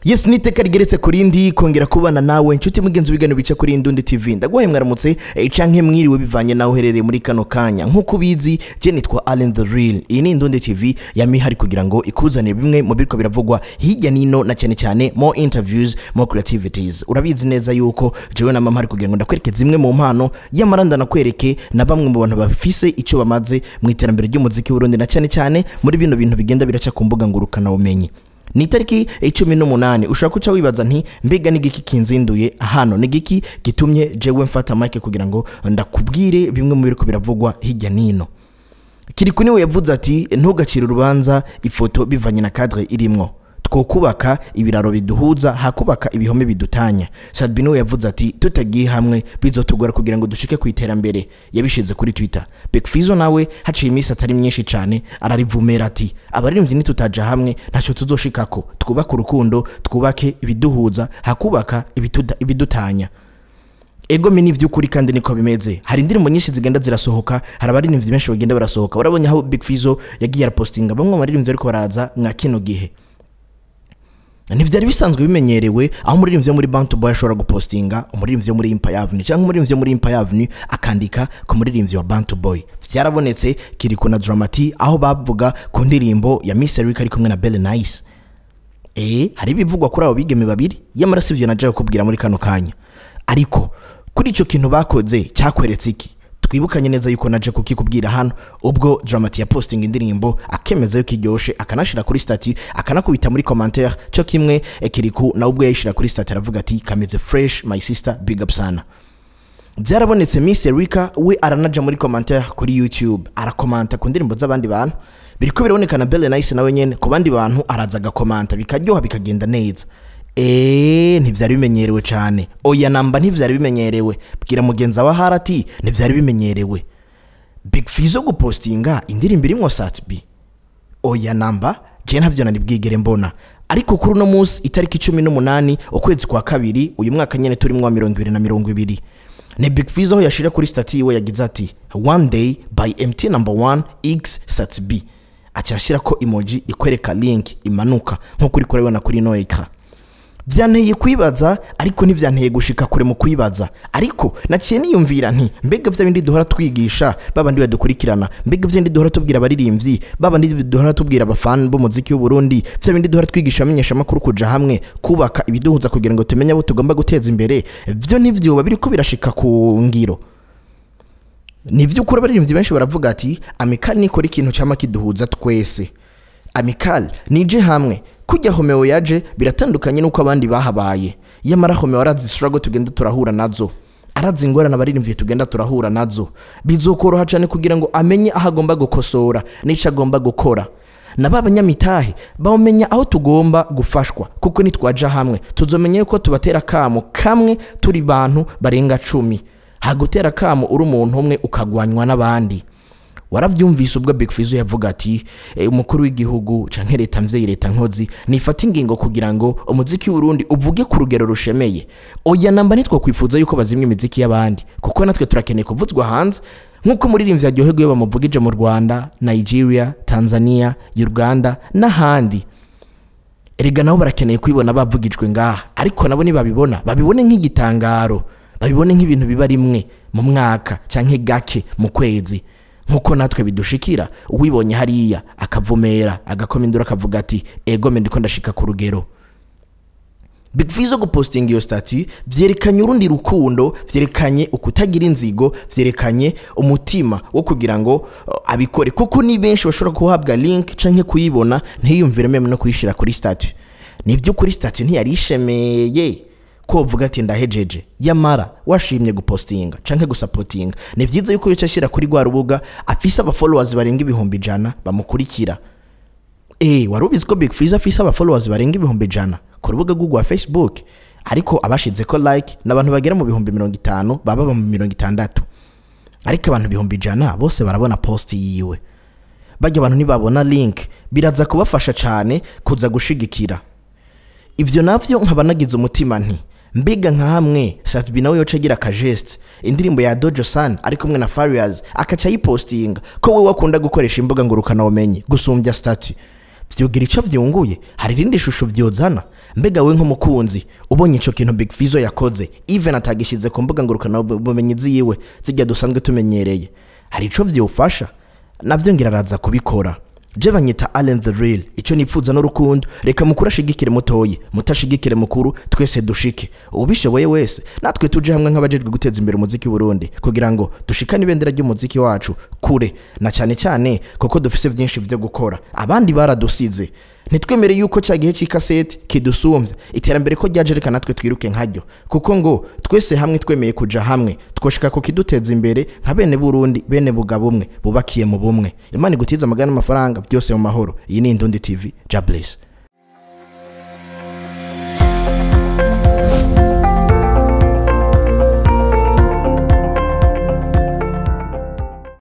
yes niteka rigeretse kuri ndi kongera kubana nawe inshuti mugenzi w'ibigano bica kuri Indundi TV ndaguhaye mwaramutse eh, canke mwiriwe bivanye nawe uherereye muri kano kanya nk'uko ubizi je nitwa Allen the Real iyi ni Indundi TV yamihari kugira ngo ikuzanire bimwe mu biriko biravugwa hirya nino na cyane cyane more interviews more creativities urabizi neza yuko jewe na mama hari kugira ngo ndakwereke zimwe mu mpano yamara ndanakwereke na bamwe mu bantu bafise icyo bamaze mu iterambere ry'umuziki w'Urundi na cyane cyane muri bino bintu bigenda biraca ku mbuga ngurukana bumenyi ni itariki icumi n'umunani ushobora kuca wibaza nti mbega ni igiki kinzinduye hano ni igiki gitumye jewe mfata mike kugira ngo ndakubwire bimwe mu biriko biravugwa hirya nino kiriku niwe yavuze ati ntugacire urubanza ifoto bivanye na cadre irimwo twokubaka ibiraro biduhuza hakubaka ibihome bidutanya sadbi niwe yavuze ati tutagiye hamwe bizotugora kugira ngo dushike ku iterambere yabishize kuri twitter bekfizo nawe haciye iminsi atari myinshi cyane ararivumera ati abaririmbyi nitutaja hamwe ntacyo tuzoshikako twubake urukundo twubake ibiduhuza hakubaka ibituda- ibidutanya ego mi n'ivy'ukuri kandi niko bimeze hari indirimbo nyinshi zigenda zirasohoka hari abaririmbyi benshi bagenda barasohoka urabonye aho big fizo yagiye arapostinga bamwe mu baririmbyi bariko baraza mwa kino gihe ntibyari bisanzwe bimenyerewe aho umuririmbyi wo muri bantu boy ashobora gupostinga umuririmbyi wo muri impa avenue cyangwa umuririmbyi wo muri impa avenue akandika ku muririmbyi wa bantu boy byarabonetse kiriko na dramati aho bavuga ku ndirimbo ya miss eric ari kumwe na belle nice eh hari ibivugwa kuri abo bigeme babiri yamara sivyo naje kukubwira muri kano kanya ariko kuri ico kintu bakoze cyakweretse iki twibukanye neza yuko naje kukikubwira hano ubwo dramati ya posting indirimbo akemeza yuko iryoshe akanashira kuri statut akanakubita muri commentaire cyo kimwe eh, kiriku na ubwo yayishira kuri statut aravuga ati kameze fresh my sister big up sana byarabonetse Miss Erika we aranaja muri commentaire kuri YouTube arakomanta ku ndirimbo z'abandi bantu biriko biraboneka na Belle Nice nawe nyene ku bandi bantu araza agakomanta bikaryoha bikagenda neza eee ntibyari bimenyerewe cyane oya namba ntibyari bimenyerewe bwira mugenzi wa harati ntibyari bimenyerewe big fizo gupostinga indirimbo irimwo satbi oya namba je ntabyo nari bwigere mbona ariko kuri uno munsi itariki cumi n'umunani ukwezi kwa kabiri uyu mwaka nyene turimwo wa mirongo ibiri na mirongo ibiri ni big fizo aho yashira kuri stati yiwe yagize ati one day by mt number one x sat b acyashira ko emoji ikwereka link imanuka nk'uko uri kurabibona kuri ino ekara byanteye kwibaza ariko ntibyanteye gushika kure mu kwibaza ariko naciye niyumvira nti mbega vya bindi duhora twigisha babandi badukurikirana mbega vya bindi duhora tubwira abaririmbyi babandi duhora tubwira abafani b'umuziki w'u Burundi vya bindi duhora twigisha amenyesha amakuru kuja hamwe kubaka ibiduhuza kugira ngo tumenye abo tugomba guteza imbere vyo nivyo biriko birashika ku ngiro ni by'ukuri abaririmbyi benshi baravuga ati amikali nikora ikintu cyama kiduhuza twese amikali nije hamwe kujya homeo yaje biratandukanye n'uko abandi bahabaye yamara homeo arazi struggle tugenda turahura nazo arazi ingorane abaririmbyi tugenda turahura nazo bizokoroha cyane kugira ngo amenye aho agomba gukosora n'icyo agomba gukora na ba banyamitahe bamenya aho tugomba gufashwa kuko nitwaja hamwe tuzomenya yuko tubatera kamo kamwe turi bantu barenga cumi hagutera kamo uri umuntu umwe ukagwanywa n'abandi warabyumvise ubwo big fizo yavuga ati "Eh, umukuru w'igihugu canke leta mvyeyi leta nkozi nifata ingingo kugira ngo umuziki w'urundi uvuge ku rugero rushemeye oya namba nitwo kwifuza yuko bazimya imiziki y'abandi kuko natwe turakeneye kuvuzwa hanze nk'uko umuririmbyi aryoherwa iyo bamuvugije mu rwanda nigeria tanzania uganda n'ahandi erega nabo barakeneye kwibona bavugijwe ngaha ariko nabo nibabibona babibone nk'igitangaro babibone nk'ibintu biba rimwe mu mwaka canke gake mu kwezi nk'uko natwe bidushikira uwibonye hariya akavumera agakoma induru akavuga ati ego me ndiko ndashika ku rugero big fizo gupostinga iyo statu vyerekanye urundi rukundo vyerekanye ukutagira inzigo vyerekanye umutima wo kugira ngo uh, abikore kuko ni benshi bashobora kuhabwa link canke kuyibona ntiyumvire meme no kuyishira kuri statu ni kuri statu ntiyari ishemeye ko uvuga ati ndahejeje yamara washimye gupostinga canke gusapotinga ni vyiza yuko yoca ashira kuri rwa rubuga afise abafollowers barenga ibihumbi ijana bamukurikira Eh, wari ubizi ko Big Fizzo afise aba followers barenga ibihumbi ijana ku rubuga rwe rwa Facebook ariko abashize ko like n'abantu bagera mu bihumbi mirongo itanu baba mu mirongo itandatu ariko abantu ibihumbi ijana bose barabona post yiwe bajya abantu nibabona link biraza kubafasha cyane kuza gushigikira ivyo navyo nkaba nagize umutima nti mbega nka hamwe Satbi nawe yoca agira akajeste indirimbo ya Dojo San ari kumwe na Farious akaca yipostinga ko we wakunda gukoresha imbuga ngurukana bumenyi gusumbya statut vyogira ico vyunguye hari irindi shusho vyozana mbega we nk'umukunzi ubonye ico kintu big fizo yakoze even atagishize ku mbuga ngurukana bumenyi ziwe zijya dusanzwe tumenyereye hari ico vyofasha navyo ngira araza kubikora je banyita Allen the real ico nipfuza n'urukundo reka mukuru ashigikire mutoyi mutashigikire mukuru twese dushike ubishoboye wese natwe tuje hamwe nk'abajejwe guteza imbere umuziki Burundi kugira ngo dushikane ibendera ry'umuziki wacu kure na cyane cyane kuko dufise byinshi byo gukora abandi baradusize ntitwemere yuko cya gihe cy'ikaseti kidusumbya iterambere ko ryaje reka natwe twiruke nkaryo kuko ngo twese hamwe twemeye kuja hamwe twoshika ku kiduteza imbere nka bene burundi bene bugabo umwe bubakiye mu bumwe imana igutiza amagana n'amafaranga byose mu mahoro iyi ni indundi tv ja bless